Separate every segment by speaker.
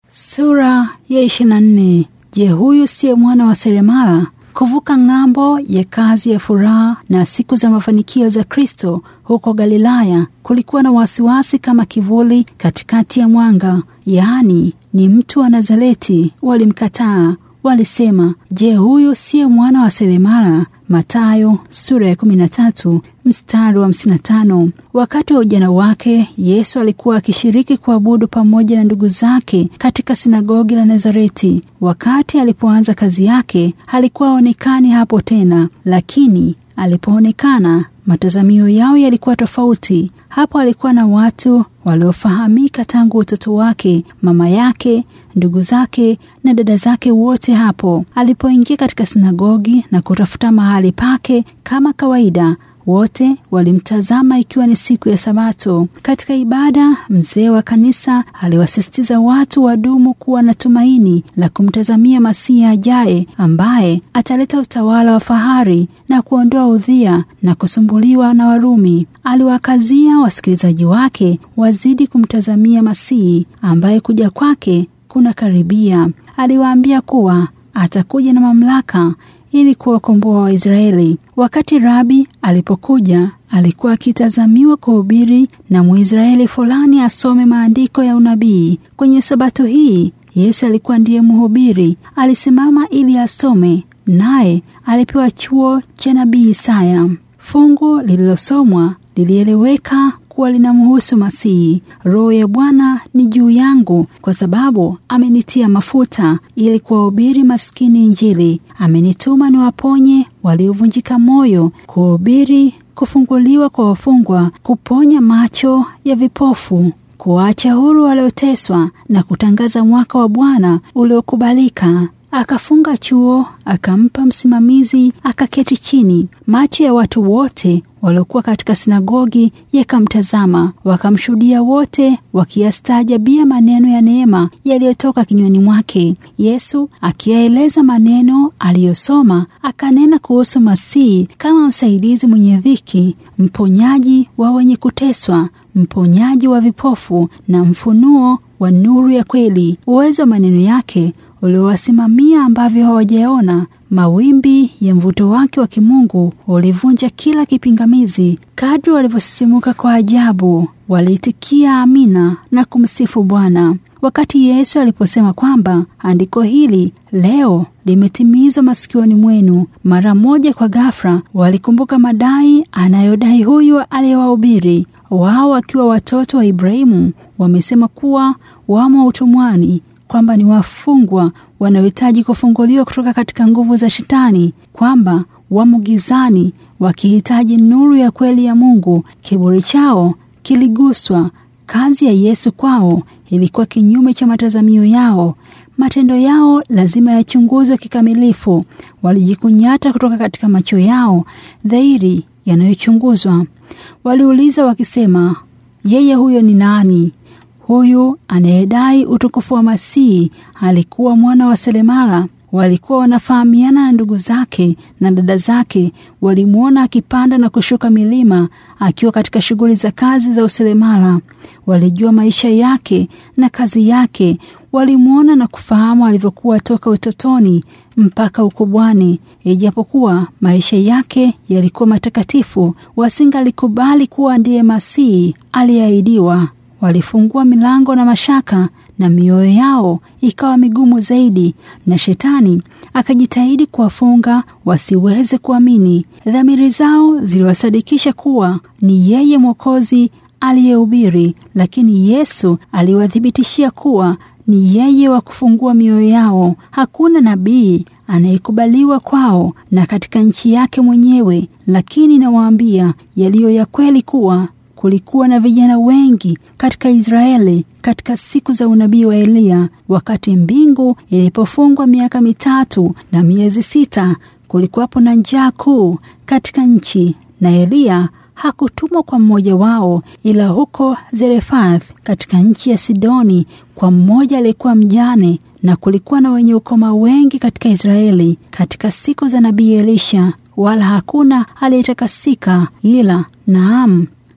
Speaker 1: Sura ya 24. Je, huyu siye mwana wa seremala? Kuvuka ng'ambo ya kazi ya furaha na siku za mafanikio za Kristo huko Galilaya kulikuwa na wasiwasi kama kivuli katikati ya mwanga, yaani ni mtu wa Nazareti. Walimkataa, walisema, je, huyu siye mwana wa seremala? Mathayo sura ya 13 mstari wa 55. Wakati wa ujana wake Yesu alikuwa akishiriki kuabudu pamoja na ndugu zake katika sinagogi la Nazareti. Wakati alipoanza kazi yake alikuwa aonekani hapo tena, lakini alipoonekana matazamio yao yalikuwa tofauti. Hapo alikuwa na watu waliofahamika tangu utoto wake, mama yake, ndugu zake na dada zake, wote hapo. Alipoingia katika sinagogi na kutafuta mahali pake kama kawaida, wote walimtazama ikiwa ni siku ya Sabato. Katika ibada, mzee wa kanisa aliwasisitiza watu wadumu kuwa na tumaini la kumtazamia Masihi ajaye, ambaye ataleta utawala wa fahari na kuondoa udhia na kusumbuliwa na Warumi. Aliwakazia wasikilizaji wake wazidi kumtazamia Masihi ambaye kuja kwake kuna karibia. Aliwaambia kuwa atakuja na mamlaka ili kuwakomboa Waisraeli. Wakati Rabi alipokuja, alikuwa akitazamiwa kuhubiri na Mwisraeli fulani asome maandiko ya unabii. Kwenye sabato hii, Yesu alikuwa ndiye mhubiri. Alisimama ili asome, naye alipewa chuo cha nabii Isaya. Fungu lililosomwa lilieleweka kuwa linamhusu Masihi. Roho ya Bwana ni juu yangu, kwa sababu amenitia mafuta ili kuwahubiri maskini Injili. Amenituma niwaponye waliovunjika moyo, kuhubiri kufunguliwa kwa wafungwa, kuponya macho ya vipofu, kuwaacha huru walioteswa, na kutangaza mwaka wa Bwana uliokubalika. Akafunga chuo, akampa msimamizi, akaketi chini. Macho ya watu wote waliokuwa katika sinagogi yakamtazama, wakamshuhudia wote, wakiyastaajabia maneno ya neema yaliyotoka kinywani mwake. Yesu akiyaeleza maneno aliyosoma, akanena kuhusu Masihi kama msaidizi mwenye dhiki, mponyaji wa wenye kuteswa, mponyaji wa vipofu na mfunuo wa nuru ya kweli. Uwezo wa maneno yake uliowasimamia ambavyo hawajaona. Mawimbi ya mvuto wake wa kimungu ulivunja kila kipingamizi. Kadri walivyosisimuka kwa ajabu, waliitikia amina na kumsifu Bwana. Wakati Yesu aliposema kwamba andiko hili leo limetimizwa masikioni mwenu, mara moja kwa ghafla walikumbuka madai anayodai huyu aliyewahubiri. Wao wakiwa watoto wa Ibrahimu wamesema kuwa wamo utumwani kwamba ni wafungwa wanaohitaji kufunguliwa kutoka katika nguvu za Shetani, kwamba wamo gizani wakihitaji nuru ya kweli ya Mungu. Kiburi chao kiliguswa. Kazi ya Yesu kwao ilikuwa kinyume cha matazamio yao. Matendo yao lazima yachunguzwe kikamilifu. Walijikunyata kutoka katika macho yao dhahiri yanayochunguzwa. Waliuliza wakisema, yeye huyo ni nani? Huyu anayedai utukufu wa Masihi alikuwa mwana wa seremala. Walikuwa wanafahamiana na ndugu zake na dada zake. Walimwona akipanda na kushuka milima akiwa katika shughuli za kazi za useremala. Walijua maisha yake na kazi yake. Walimwona na kufahamu alivyokuwa toka utotoni mpaka ukubwani. Ijapokuwa maisha yake yalikuwa matakatifu, wasingalikubali kuwa ndiye Masihi aliyeahidiwa. Walifungua milango na mashaka na mioyo yao ikawa migumu zaidi, na Shetani akajitahidi kuwafunga wasiweze kuamini. Dhamiri zao ziliwasadikisha kuwa ni yeye Mwokozi aliyehubiri, lakini Yesu aliwathibitishia kuwa ni yeye wa kufungua mioyo yao. Hakuna nabii anayekubaliwa kwao na katika nchi yake mwenyewe, lakini nawaambia yaliyo ya kweli kuwa kulikuwa na vijana wengi katika Israeli katika siku za unabii wa Eliya. Wakati mbingu ilipofungwa miaka mitatu na miezi sita, kulikuwapo na njaa kuu katika nchi, na Eliya hakutumwa kwa mmoja wao, ila huko Zarefath katika nchi ya Sidoni kwa mmoja aliyekuwa mjane, na kulikuwa na wenye ukoma wengi katika Israeli katika siku za nabii Elisha, wala hakuna aliyetakasika ila naam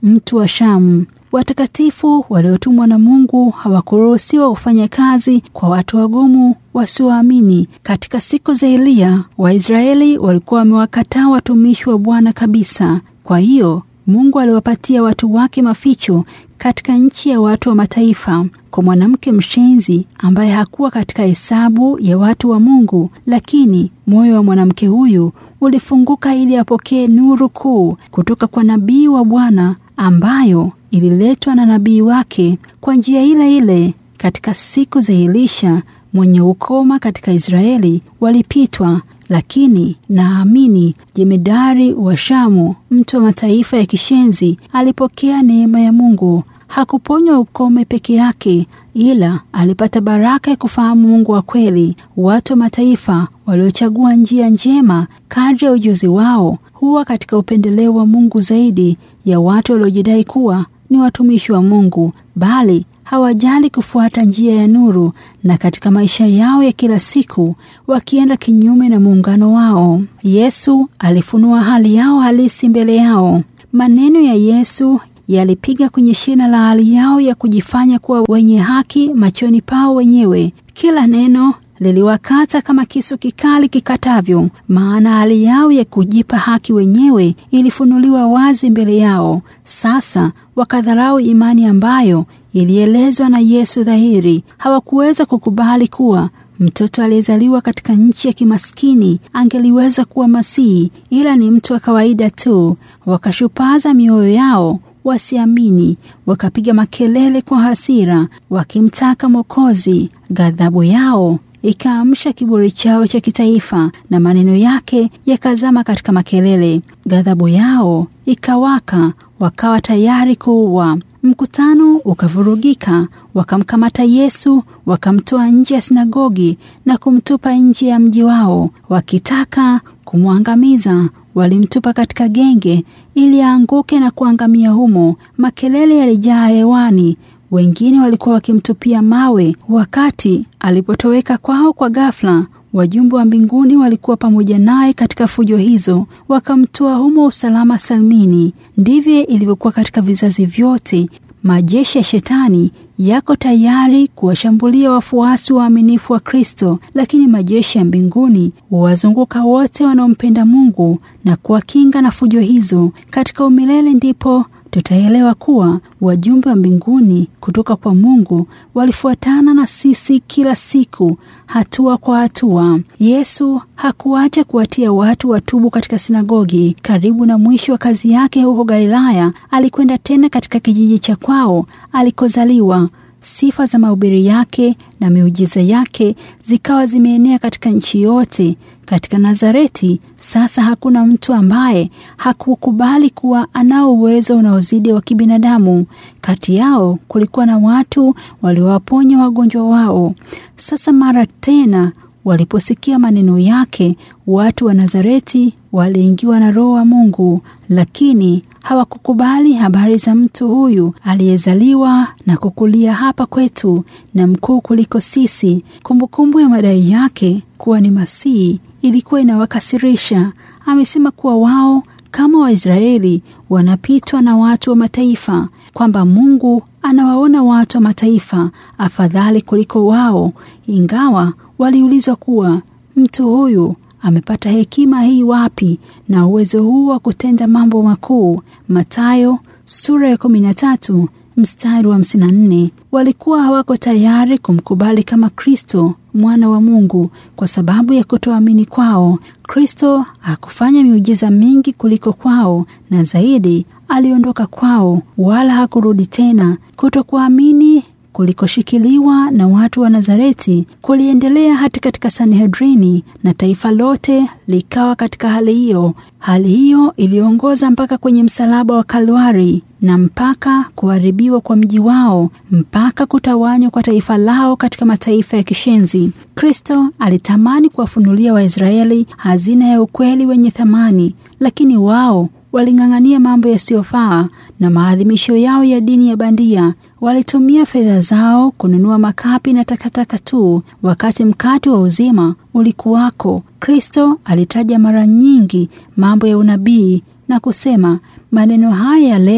Speaker 1: mtu wa Shamu. Watakatifu waliotumwa na Mungu hawakuruhusiwa kufanya kazi kwa watu wagumu wasioamini. Katika siku za Eliya, Waisraeli walikuwa wamewakataa watumishi wa Bwana kabisa. Kwa hiyo Mungu aliwapatia watu wake maficho katika nchi ya watu wa mataifa. Kwa mwanamke mshenzi ambaye hakuwa katika hesabu ya watu wa Mungu, lakini moyo wa mwanamke huyu ulifunguka ili apokee nuru kuu kutoka kwa nabii wa Bwana ambayo ililetwa na nabii wake kwa njia ile ile. Katika siku za Elisha mwenye ukoma katika Israeli walipitwa, lakini Naamini jemedari wa Shamu, mtu wa mataifa ya kishenzi, alipokea neema ya Mungu. Hakuponywa ukome peke yake, ila alipata baraka ya kufahamu Mungu wa kweli. Watu wa mataifa waliochagua njia njema kadri ya ujuzi wao huwa katika upendeleo wa Mungu zaidi ya watu waliojidai kuwa ni watumishi wa Mungu, bali hawajali kufuata njia ya nuru, na katika maisha yao ya kila siku wakienda kinyume na muungano wao. Yesu alifunua hali yao halisi mbele yao. Maneno ya Yesu yalipiga kwenye shina la hali yao ya kujifanya kuwa wenye haki machoni pao wenyewe. Kila neno liliwakata kama kisu kikali kikatavyo, maana hali yao ya kujipa haki wenyewe ilifunuliwa wazi mbele yao. Sasa wakadharau imani ambayo ilielezwa na Yesu dhahiri. Hawakuweza kukubali kuwa mtoto aliyezaliwa katika nchi ya kimaskini angeliweza kuwa Masihi, ila ni mtu wa kawaida tu. Wakashupaza mioyo yao wasiamini, wakapiga makelele kwa hasira wakimtaka Mwokozi. Ghadhabu yao ikaamsha kiburi chao cha kitaifa na maneno yake yakazama katika makelele. Ghadhabu yao ikawaka, wakawa tayari kuua. Mkutano ukavurugika, wakamkamata Yesu, wakamtoa nje ya sinagogi na kumtupa nje ya mji wao, wakitaka kumwangamiza. Walimtupa katika genge ili aanguke na kuangamia humo. Makelele yalijaa hewani. Wengine walikuwa wakimtupia mawe. Wakati alipotoweka kwao kwa ghafla, wajumbe wa mbinguni walikuwa pamoja naye katika fujo hizo, wakamtoa humo usalama salmini. Ndivyo ilivyokuwa katika vizazi vyote. Majeshi ya Shetani yako tayari kuwashambulia wafuasi waaminifu wa Kristo, lakini majeshi ya mbinguni huwazunguka wote wanaompenda Mungu na kuwakinga na fujo hizo. Katika umilele ndipo tutaelewa kuwa wajumbe wa mbinguni kutoka kwa Mungu walifuatana na sisi kila siku, hatua kwa hatua. Yesu hakuacha kuwatia watu watubu katika sinagogi. Karibu na mwisho wa kazi yake huko Galilaya, alikwenda tena katika kijiji cha kwao alikozaliwa. Sifa za mahubiri yake na miujiza yake zikawa zimeenea katika nchi yote. Katika Nazareti sasa hakuna mtu ambaye hakukubali kuwa anao uwezo unaozidi wa kibinadamu. Kati yao kulikuwa na watu waliowaponya wagonjwa wao. Sasa mara tena waliposikia maneno yake, watu wa Nazareti waliingiwa na Roho wa Mungu, lakini hawakukubali habari za mtu huyu aliyezaliwa na kukulia hapa kwetu na mkuu kuliko sisi. Kumbukumbu ya madai yake kuwa ni Masihi ilikuwa inawakasirisha. Amesema kuwa wao kama Waisraeli wanapitwa na watu wa mataifa, kwamba Mungu anawaona watu wa mataifa afadhali kuliko wao, ingawa waliulizwa kuwa mtu huyu amepata hekima hii wapi na uwezo huu wa kutenda mambo makuu. Mathayo sura ya kumi na tatu mstari wa hamsini na nne. Walikuwa hawako tayari kumkubali kama Kristo mwana wa Mungu kwa sababu ya kutoamini kwao. Kristo hakufanya miujiza mingi kuliko kwao, na zaidi aliondoka kwao, wala hakurudi tena. Kutokuamini kulikoshikiliwa na watu wa Nazareti kuliendelea hata katika Sanhedrini na taifa lote likawa katika hali hiyo. Hali hiyo iliongoza mpaka kwenye msalaba wa Kalwari na mpaka kuharibiwa kwa mji wao, mpaka kutawanywa kwa taifa lao katika mataifa ya kishenzi. Kristo alitamani kuwafunulia Waisraeli hazina ya ukweli wenye thamani, lakini wao waling'ang'ania mambo yasiyofaa na maadhimisho yao ya dini ya bandia. Walitumia fedha zao kununua makapi na takataka tu, wakati mkate wa uzima ulikuwako. Kristo alitaja mara nyingi mambo ya unabii na kusema, maneno haya ya leo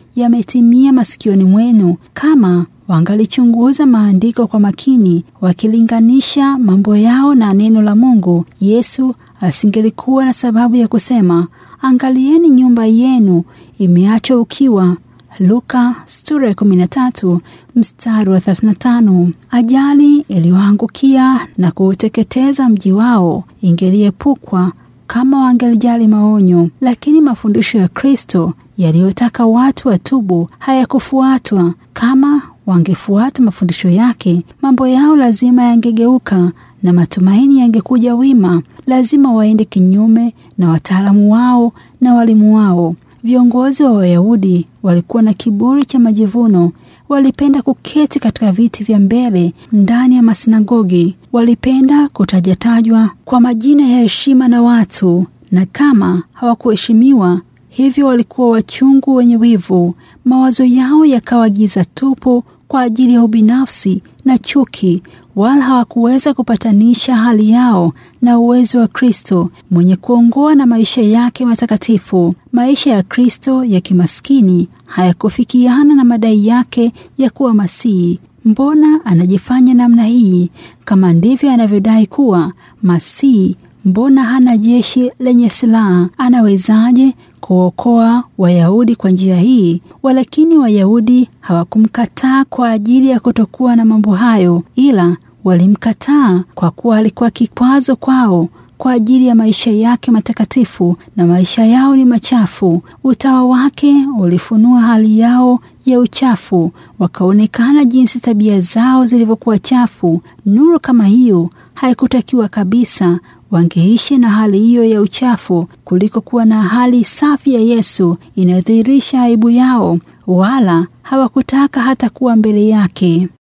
Speaker 1: yametimia masikioni mwenu, kama wangalichunguza maandiko kwa makini, wakilinganisha mambo yao na neno la Mungu, Yesu asingelikuwa na sababu ya kusema, angalieni nyumba yenu imeachwa ukiwa. Luka sura ya 13 mstari wa 35. Ajali iliyoangukia na kuuteketeza mji wao ingeliepukwa kama wangelijali maonyo, lakini mafundisho ya Kristo yaliyotaka watu watubu hayakufuatwa. Kama wangefuata mafundisho yake, mambo yao lazima yangegeuka na matumaini yangekuja wima. Lazima waende kinyume na wataalamu wao na walimu wao. Viongozi wa Wayahudi walikuwa na kiburi cha majivuno. Walipenda kuketi katika viti vya mbele ndani ya masinagogi. Walipenda kutajatajwa kwa majina ya heshima na watu, na kama hawakuheshimiwa hivyo, walikuwa wachungu, wenye wivu. Mawazo yao yakawa giza tupu kwa ajili ya ubinafsi na chuki, wala hawakuweza kupatanisha hali yao na uwezo wa Kristo mwenye kuongoa na maisha yake matakatifu. Maisha ya Kristo ya kimaskini hayakufikiana na madai yake ya kuwa Masihi. Mbona anajifanya namna hii? Kama ndivyo anavyodai kuwa Masihi, mbona hana jeshi lenye silaha? Anawezaje kuokoa Wayahudi kwa njia hii? Walakini Wayahudi hawakumkataa kwa ajili ya kutokuwa na mambo hayo, ila walimkataa kwa kuwa alikuwa kikwazo kwao kwa ajili ya maisha yake matakatifu, na maisha yao ni machafu. Utawa wake ulifunua hali yao ya uchafu, wakaonekana jinsi tabia zao zilivyokuwa chafu. Nuru kama hiyo haikutakiwa kabisa. Wangeishi na hali hiyo ya uchafu kuliko kuwa na hali safi ya Yesu inayodhihirisha aibu yao, wala hawakutaka hata kuwa mbele yake.